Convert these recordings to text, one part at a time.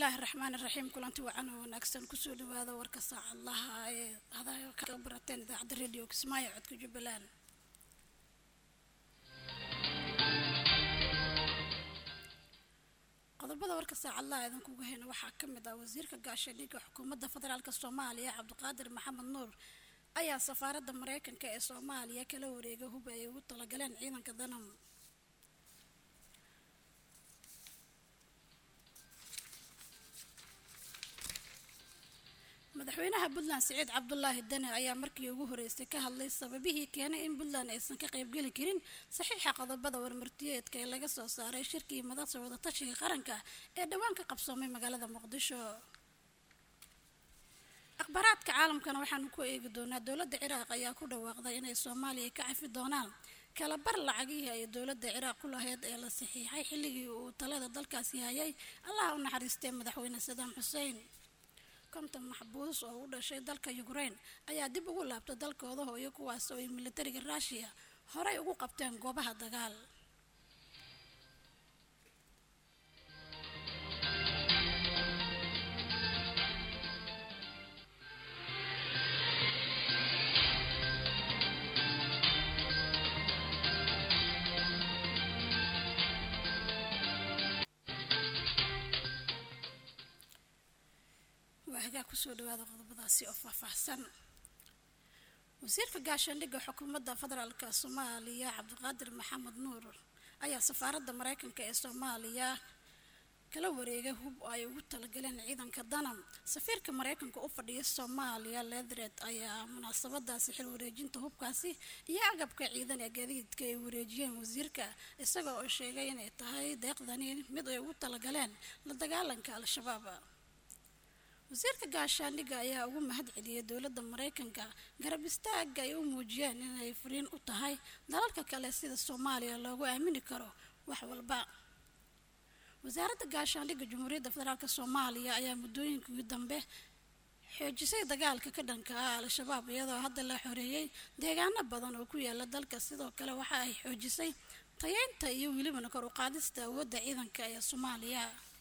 bismillaahi raxmaani raxiim kulanti wacan oo wanaagsan kusoo dhawaada warka saacadlaha ee hadayo ka barateen idaacadda radio kismaayo codka jubbaland qodobada warka saacadlaha idinkuga hayna waxaa ka mid ah wasiirka gaashaandhigga xukuumadda federaalk soomaaliya cabdiqaadir maxamed nuur ayaa safaaradda mareykanka ee soomaaliya kala wareegay hub ay ugu talagaleen ciidanka danam madaxweynaha puntland siciid cabdulaahi dane ayaa markii ugu horeysay ka hadlay sababihii keenay in puntland aysan ka qaybgeli karin saxiixa qodobada warmartiyeedka ee laga soo saaray shirkii madasa wadatashiga qaranka ee dhowaan ka qabsoomay magaalada muqdisho akhbaaraadka caalamkana waxaanu ku eegi doonaa dowladda ciraaq ayaa ku dhawaaqday inay soomaaliya ka cafi doonaan kala bar lacagihii ay dowladda ciraaq ku lahayd ee la saxiixay xilligii uu talada dalkaasi hayay allaha u naxariistay madaxweyne sadaam xuseen konton maxbuus oo u dhashay dalka yukrain ayaa dib ugu laabtay dalkooda hooyo kuwaas oo ay militariga ruushiya horey ugu qabteen goobaha dagaal waagaa kusoo dhawaada qodobadaasi oo faahfaahsan wasiirka gaashaandhigga xukuumadda federaalk soomaaliya cabdiqaadir maxamed nuur ayaa safaaradda mareykanka ee soomaaliya kala wareegay hub ay ugu talagaleen ciidanka danam safiirka mareykanka u fadhiya soomaaliya ledred ayaa munaasabadaasi xil wareejinta hubkaasi iyo agabka ciidan ee gaadiidka ay wareejiyeen wasiirka isagoo oo sheegay inay tahay deeqdani mid ay ugu talagaleen la dagaalanka al-shabaab wasiirka gaashaandhigga ayaa ugu mahad celiyay dowladda mareykanka garab istaaga ay u muujiyeen inay fariin u tahay dalalka kale sida soomaaliya loogu aamini karo wax walba wasaaradda gaashaandhigga jamhuuriyadda federaalk soomaaliya ayaa muddooyinkii dambe xoojisay dagaalka ka dhanka ah al-shabaab iyadoo hadda la xoreeyey deegaano badan oo ku yaala dalka sidoo kale waxa ay xoojisay tayeynta iyo welibana kor u qaadista awoodda ciidanka ee soomaaliya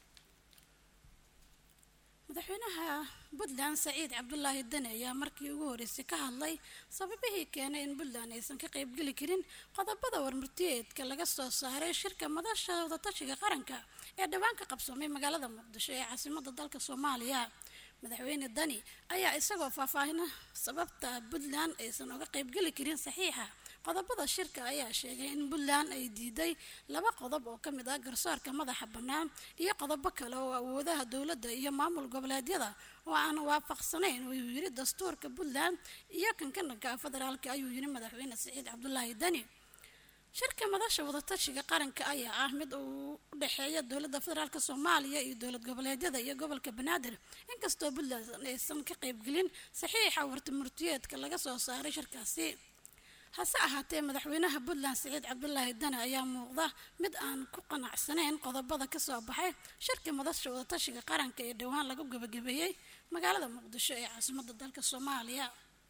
madaxweynaha puntland saciid cabdulaahi dane ayaa markii ugu horeysay ka hadlay sababihii keenay in puntland aysan ka qaybgeli karin qodobada warmartiyeedka laga soo saaray shirka madasha wadatashiga qaranka ee dhowaan ka qabsoomay magaalada muqdisho ee caasimada dalka soomaaliya madaxweyne dani ayaa isagoo faahfaahina sababta puntland aysan uga qaybgeli karin saxiixa qodobada shirka ayaa sheegay in puntland ay diiday laba qodob oo ka mid ah garsoorka madaxa bannaan iyo qodobo kale oo awoodaha dowladda iyo maamul goboleedyada oo aan waafaqsanayn ayuu yiri dastuurka puntland iyo kankananka federaalka ayuu yiri madaxweyne siciid cabdulaahi dani shirka madasha wadatashiga qaranka ayaa ah mid uu u dhexeeya dowladda federaalk soomaaliya iyo dowlad goboleedyada iyo gobolka banaadir inkastoo puntland aysan ka qaybgelin saxiixa wartimurtiyeedka laga soo saaray shirkaasi hase ahaatee madaxweynaha puntland siciid cabdulaahi dane ayaa muuqda mid aan ku qanacsanayn qodobada kasoo baxay shirka madasha wadatashiga qaranka ee dhowaan lagu gabagabeeyey magaalada muqdisho ee caasimada dalka soomaaliya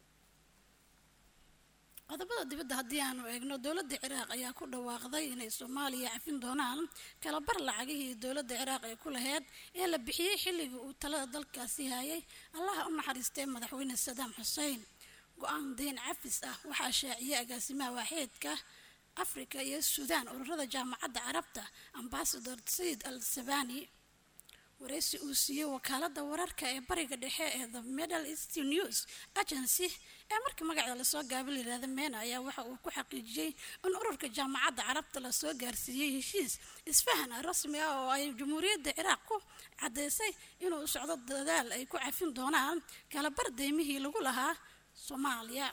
qodobada dibadda haddii aanu eegno dowladda ciraaq ayaa ku dhawaaqday inay soomaaliya cafin doonaan kalabar lacagihii dowladda ciraaq ee ku laheyd ee la bixiyey xilligii uu talada dalkaasi hayay allaha u naxariistay madaxweyne sadaam xuseen go-aan dayn cafis ah waxaa shaaciyay agaasimaha waaxeedka afrika iyo suudaan ururada jaamacadda carabta ambasador sayid al sabani wareysi uu siiyey wakaalada wararka ee bariga dhexe ee the middle east news agency ee markii magaceeda lasoo gaaba layihahda meena ayaa waxa uu ku xaqiijiyey in ururka jaamacadda carabta lasoo gaarsiiyey heshiis isfahan rasmi ah oo ay jamhuuriyadda ciraaq ku caddeysay inuu socdo dadaal ay ku cafin doonaan kalabar deymihii lagu lahaa soomaaliya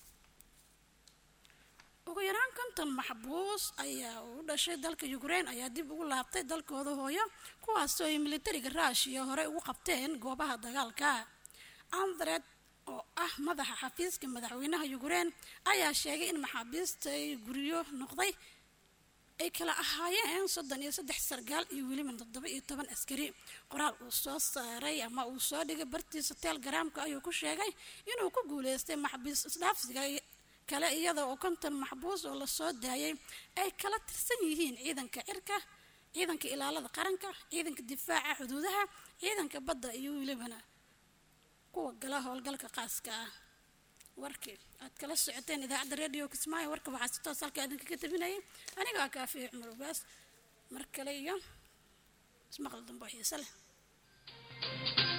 ugu yaraan konton maxbuus ayaa u dhashay dalka yukrain ayaa dib ugu laabtay dalkooda hooyo kuwaasoo ay militariga ruushiya horey ugu qabteen goobaha dagaalka andred oo ah madaxa xafiiska madaxweynaha yukrain ayaa sheegay in maxaabiista ay guryo noqday ay kala ahaayeen soddon iyo saddex sargaal iyo weliba toddoba iyo toban askari qoraal uu soo saaray ama uu soo dhigay bartiisa telegaraamka ayuu ku sheegay inuu ku guuleystay maxbiis isdhaafsiga kale iyada oo konton maxbuus oo lasoo daayay ay kala tirsan yihiin ciidanka cirka ciidanka ilaalada qaranka ciidanka difaaca xuduudaha ciidanka badda iyo welibana kuwa gala howlgalka qaaska ah warkii aad kala socoteen idaacadda radio kismaayo warka waxaa si toos halka idinkaga tabinayay anigaa kaafiya cumar ugaas mar kale iyo ismaqal dambe oo xiise leh